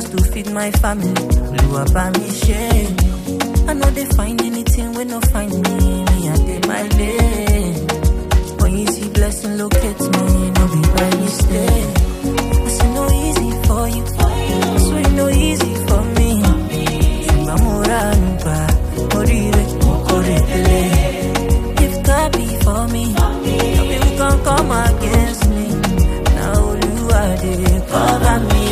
just to feed my family. Oluwa buy me shame. I know they find anything when no find me. Me I did my lane. When you see blessing locate me, no be by mistake. I say no easy for you. I swear no easy for me. Ṣùgbọ́n mo ránu gbà, mo rí ire, mo kórè délé. If God be for me, no people can come against me. Now Olúwa dey cover me.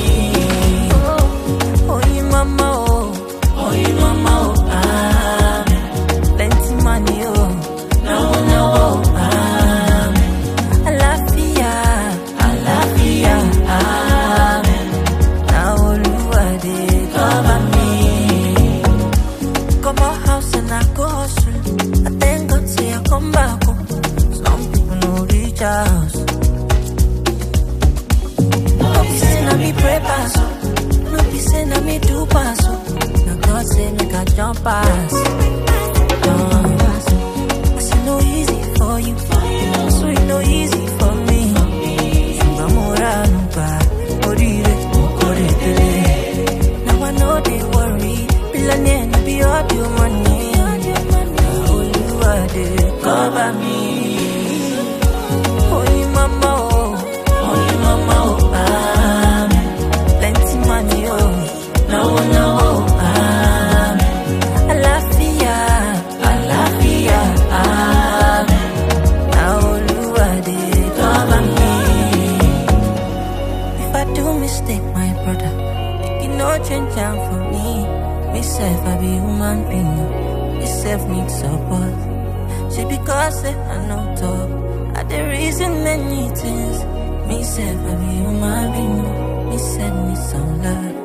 Oyin mama o, oyin mama o, amen. Plenty money o, náwó náwó o, amen. Àlàáfíà, àlàáfíà, amen. Now Olúwa dey cover me. Come out house and I go hustle. I thank God say I come back home. Some people no reach house. No be say na me pray pass, oh. no be say na me do pass. oh. Na God say make I jump pass. Jump pass. I say no easy for you, so it no easy for me. Ṣùgbọ́n mo ránu gbà, oríire mo kórè délé. Now I know they worry. Billionaire, no be all your money. Olúwa dey cover me. Oyin mama o, oyin mama o, amen. Plenty money o, náwó náwó o, amen. Àlàáfíà, àlàáfíà, amen. Na Olúwa dey cover me. If I do mistake, my brother, you no change am for me. Me self, I be human being. Me self need support. She because say I no talk. I the reason many things. Me self, I be human being. Me self need some love.